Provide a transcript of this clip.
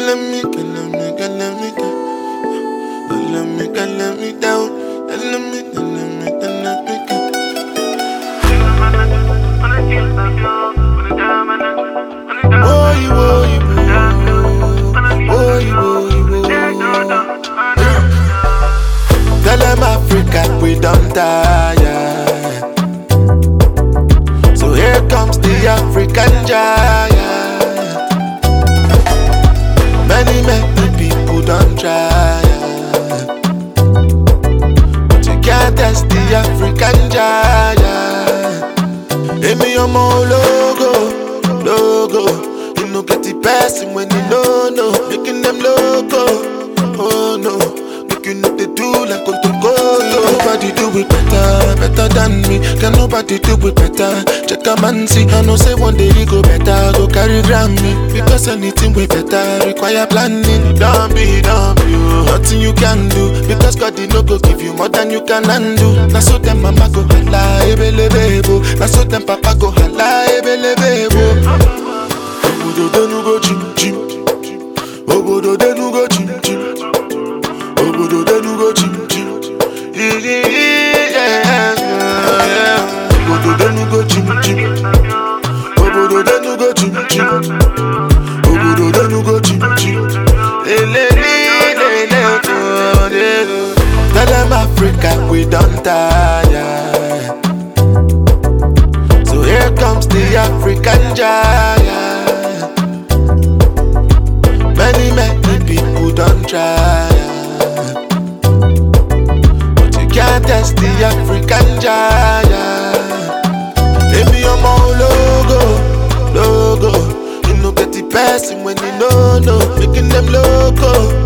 killing me, killing me, killing me down. Killing me, killing me down. Killing me, killing me, killing me down. Boy, boy, boy, boy, boy, boy. Tell them Africa we don't tire. So here comes the African giant. Many, many people don't try. But you can't test the African giant. Emi ọmọ ológo, logo. You no get the person when you know, no. Making them loco, oh no. Make you know they do like Kotoko. Nobody do it better, better than me. Can nobody do it better? Check a man see. I know say one day he go better, go carry Grammy. Because anything way better require planning. Don't be, don't be, oh. nothing you can do. Because God he no go give you more than you can handle. Now so them mama go holla, ebele bebo. Now so them papa go holla, ebele bebo. Obodo denu go chim chim. Obodo denu go chim chim. Obodo denu go chim chim. Yeah, yeah. Obodo denu go chim chim. Obodo denu go chim chim. Obodo denu go chim chim. Le le le le le oh, le, le. Tell them Africa we don't tire. So here comes the African giant. Many, many people don't try. But you can't test the African giant. Emi ọmọ ológo, logo. You no get the person when you know, no. Making them loco,